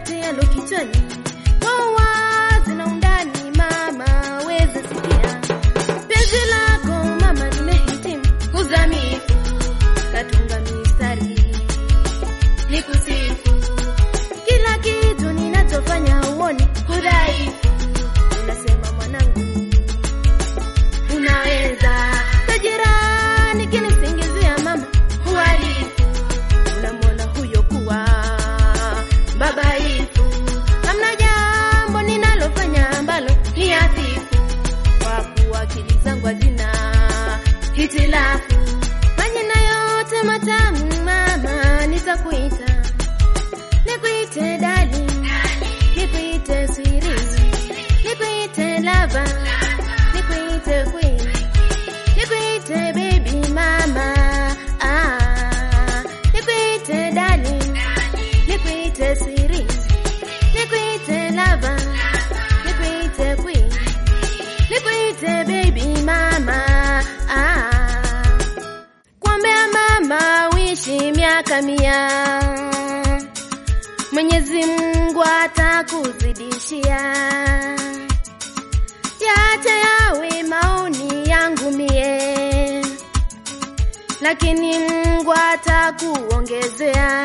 yote yalo kichwani kwa uwazi na undani, mama weza sikia penzi lako mama, nimehitimu uzamifu, katunga mistari nikusifu, kila kitu ninachofanya uoni udhaifu, unasema mwanangu unaweza tajirani kinisingizia mama uhalifu unamwona huyo kuwa babaifu hamna jambo ninalofanya ambalo ni hafifu kwa kuwa akili zangu hazina hitilafu majina yote matamu mama nitakuita nikuite dali nikuite siri nikuite lava nikuite queen nikuite baby mama ah nikuite darling nikuite siri nikuite lava nikuite queen nikuite baby mama ah kuombea mama uishi miaka mia Mwenyezi Mungu atakuzidishia yache yawe maoni yangu mie, lakini Mungu atakuongezea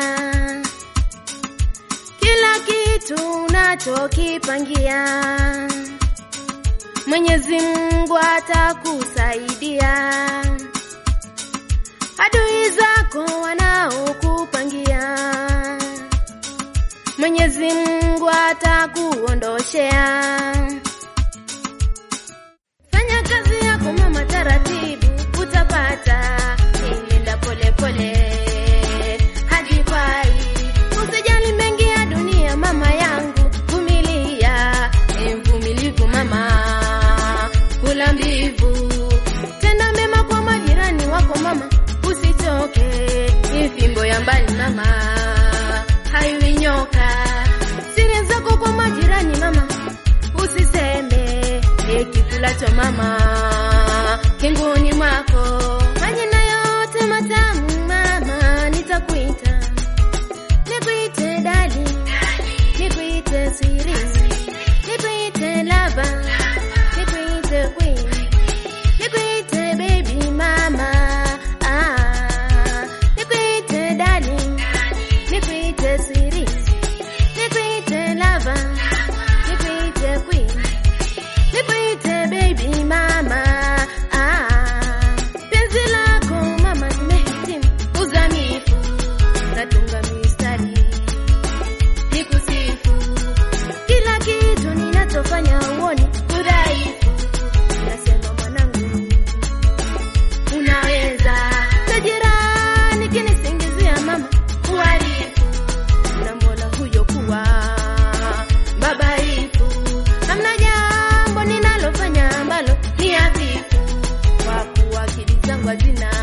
kila kitu unachokipangia. Mwenyezi Mungu atakusaidia adui zako wanaokupangia. Mwenyezi Mungu atakuondoshea. Fanya kazi yako mama, taratibu utapata, nenda pole pole hadi pai. Usijali mengi ya dunia mama yangu, vumilia, e mvumilivu mama, kula mbivu, tenda mema kwa majirani wako mama, usichoke, ni fimbo ya mbali mama, haiwi nyoka, siri zako kwa majirani mama, usiseme kikulacho mama kinguni mwako, majina yote matamu mama, nitakuita nikuite dali, nikuite siri, nikuite lava, nikuite queen, nikuite baby mama, ah, nikuite darling, nikuite siri, nikuite lava, nikuite queen nikuite baby mama ah, penzi lako mama nimehitimu uzamifu natunga mistari nikusifu kila kitu ninachofanya uoni udhaifu nasema mwanangu unaweza tajirani kinisingizia mama uhalifu unamwona huyo kuwa babaifu hamna jambo ninalofanya ambalo ni hafifu kwa kuwa akili zangu hazina